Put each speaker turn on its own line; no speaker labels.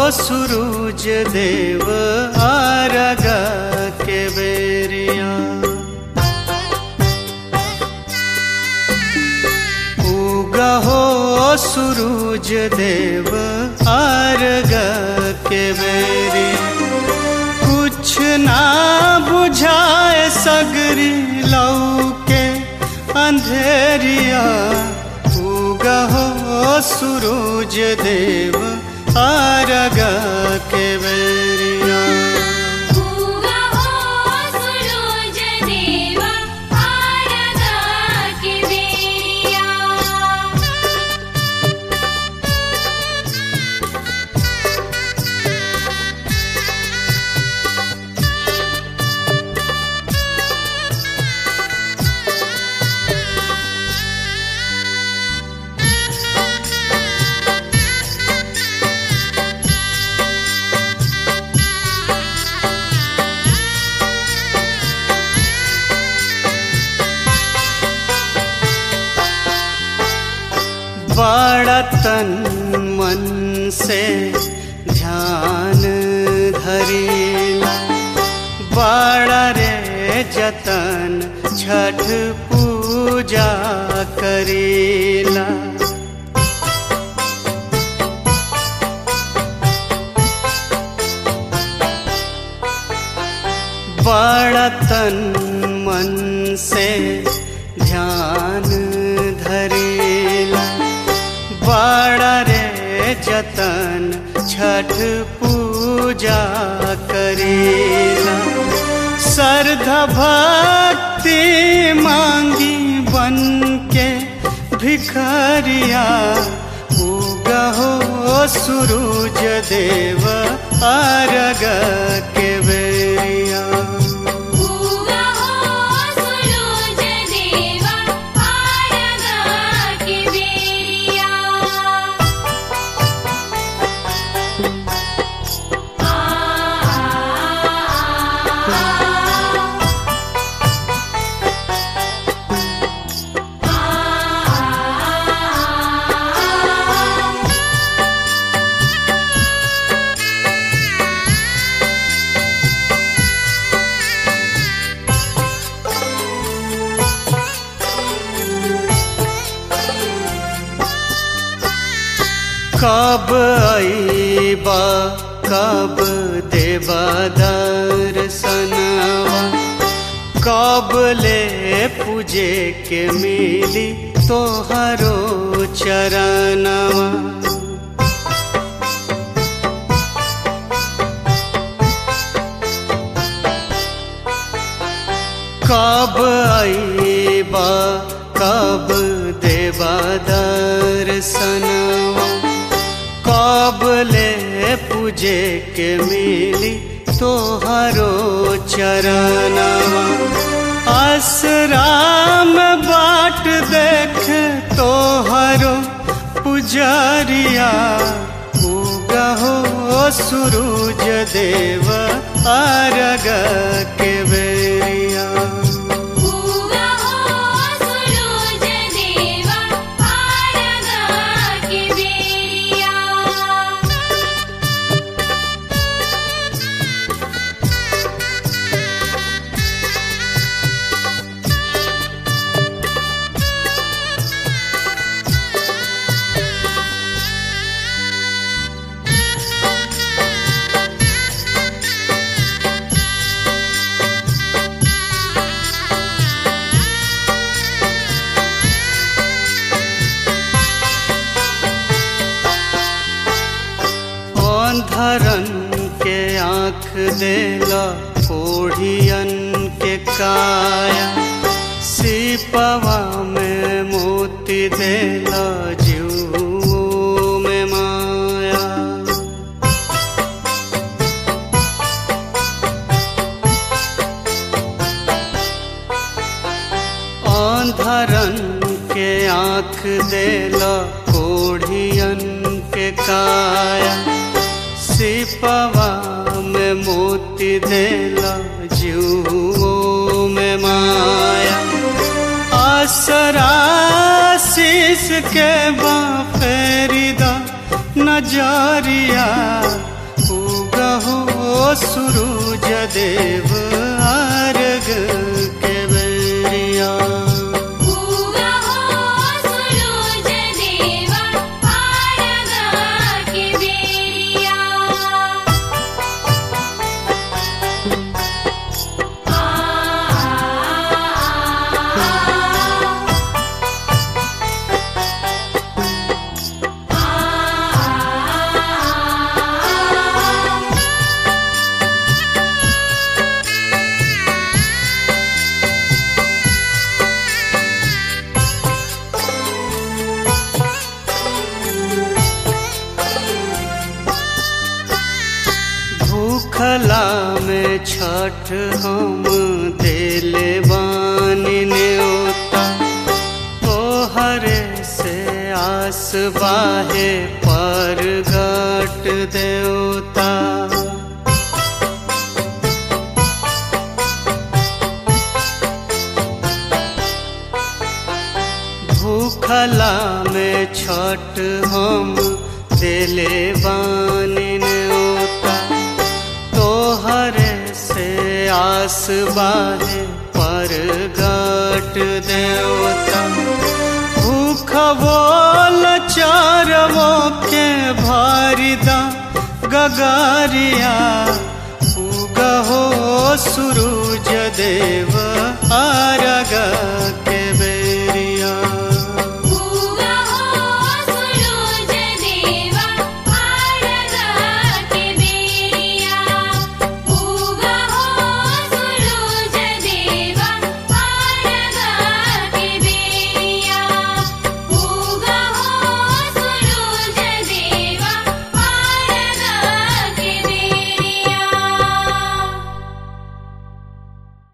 सूरज देव आरग के बेरिया उगहो सूरज देव आरग के बेरिया कुछ ना बुझाए सगरी लौके अंधेरिया उगहो सूरज देव आरग के बेरिया
उगा हो सूरज देवा आरगा के बेरिया
बड़ा तन मन से ध्यान धरीला बड़ा रे जतन छठ पूजा करीला बड़ा तन मन से ध्यान धरेला बड़ा रे जतन छठ पूजा करेला श्रद्धा भक्ति मांगी बन के भिखरिया उगहो सूरज देव आरग के बेरिया
उगा हो सूरज देवा आरगा के बेरिया आ आ
कब आईबा कब देवा दर्शनवा कब ले पूजे के मिली तोहरो चरणवा कब आईबा कब देवा दर्शनवा कब ले पूजे के मिली तोहरो चरणवा आसराम बाट देख तोहरो पुजरिया उगहो सूरज देव आरग के बेरिया
उगा हो सूरज देवा आरगा के बेरिया
अंधरन के आँख देला कोढ़ियन के काया सिपवा में मोती देला जीव में माया अंधरन के आँख देला कोढ़ियन के काया सिपवा में मोती देला जीवो में माया आसरा शीस के बाफेरिदा नजरिया सूरज देव अर्घ के बेरिया
उगा हो सूरज देवा आरगा के बेरिया आ आ
भूखला में छठ हम देले बानी न्योता तोहरे से आस बाहे पर गट देवता भूखला में छठ हम देले बानी न्योता तोहरे से आस बाहे पर गट देवता भूख बोल चारवो के भारिदा गगारिया उगहो सूरज देव आरगा